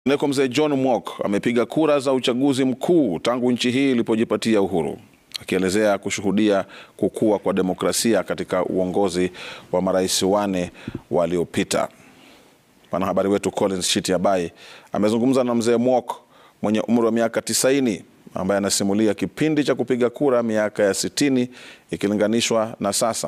Neko mzee John Mwok amepiga kura za uchaguzi mkuu tangu nchi hii ilipojipatia uhuru, akielezea kushuhudia kukua kwa demokrasia katika uongozi wa marais wane waliopita. Mwanahabari wetu Collins Shitiabai amezungumza na mzee Mwok mwenye umri wa miaka tisaini ambaye anasimulia kipindi cha kupiga kura miaka ya sitini ikilinganishwa na sasa.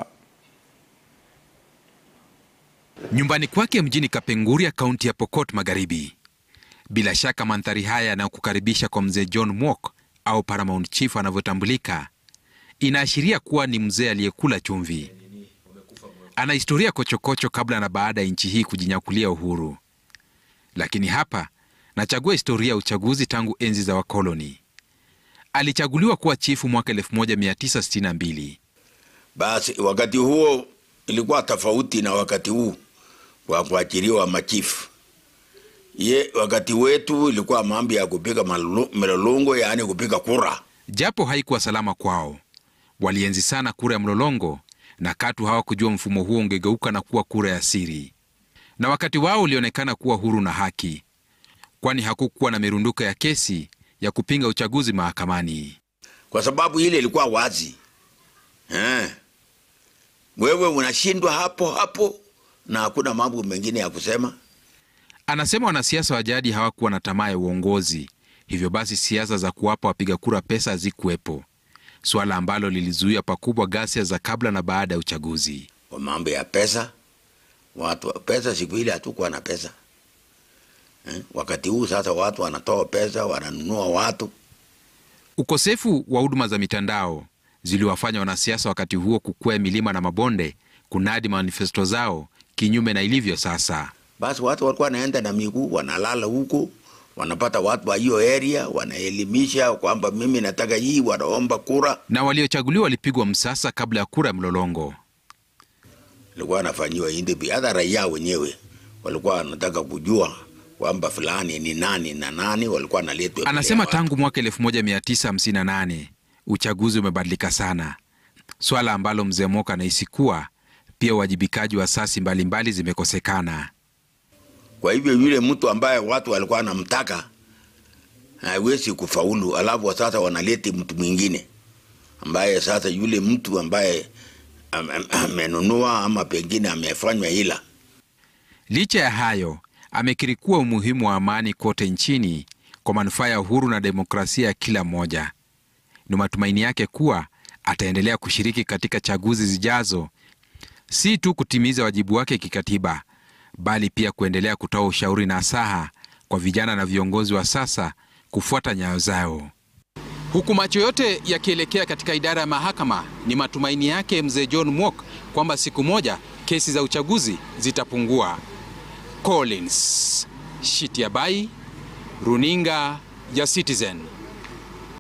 Nyumbani kwake mjini Kapenguria, kaunti ya Pokot Magharibi. Bila shaka mandhari haya yanayokukaribisha kwa mzee John Mwok au Paramount Chief anavyotambulika inaashiria kuwa ni mzee aliyekula chumvi. Ana historia kochokocho kabla na baada ya nchi hii kujinyakulia uhuru, lakini hapa nachagua historia ya uchaguzi tangu enzi za wakoloni. Alichaguliwa kuwa chifu mwaka 1962. Basi wakati huo ilikuwa tofauti na wakati huu wa kuachiliwa machifu. Ye, wakati wetu ilikuwa mambo ya kupiga mlolongo, yaani kupiga kura. Japo haikuwa salama kwao, walienzi sana kura ya mlolongo na katu hawakujua mfumo huo ungegeuka na kuwa kura ya siri, na wakati wao ulionekana kuwa huru na haki, kwani hakukuwa na mirunduko ya kesi ya kupinga uchaguzi mahakamani, kwa sababu ile ilikuwa wazi eh. Wewe unashindwa hapo hapo na hakuna mambo mengine ya kusema. Anasema wanasiasa wa jadi hawakuwa na tamaa ya uongozi, hivyo basi siasa za kuwapa wapiga kura pesa hazikuwepo, suala ambalo lilizuia pakubwa ghasia za kabla na baada ya uchaguzi. Kwa mambo ya pesa, watu pesa, siku ile hatukuwa na pesa eh. Wakati huu sasa watu wanatoa pesa, wananunua watu. Ukosefu wa huduma za mitandao ziliwafanya wanasiasa wakati huo kukwea milima na mabonde kunadi manifesto zao, kinyume na ilivyo sasa. Basi watu walikuwa wanaenda na miguu, wanalala huko, wanapata watu wa hiyo area, wanaelimisha kwamba mimi nataka hii, wanaomba kura. Na waliochaguliwa walipigwa msasa kabla ya kura ya mlolongo. Ilikuwa wanafanyiwa interview, hata raia wenyewe walikuwa wanataka kujua kwamba fulani ni nani na nani, walikuwa wanaletwa. Anasema tangu mwaka 1958 uchaguzi umebadilika sana, swala ambalo mzee Mwok anahisi kuwa pia uwajibikaji wa asasi mbalimbali zimekosekana. Kwa hivyo yule mtu ambaye watu walikuwa wanamtaka haiwezi kufaulu, alafu sasa wanaleti mtu mwingine ambaye sasa yule mtu ambaye amenunua ama pengine amefanywa ila. Licha ya hayo, amekiri kuwa umuhimu wa amani kote nchini kwa manufaa ya uhuru na demokrasia ya kila mmoja. Ni matumaini yake kuwa ataendelea kushiriki katika chaguzi zijazo, si tu kutimiza wajibu wake kikatiba, bali pia kuendelea kutoa ushauri na saha kwa vijana na viongozi wa sasa kufuata nyayo zao. Huku macho yote yakielekea katika idara ya mahakama, ni matumaini yake mzee John Mwok kwamba siku moja kesi za uchaguzi zitapungua. Collins Shitiabai, runinga ya Citizen.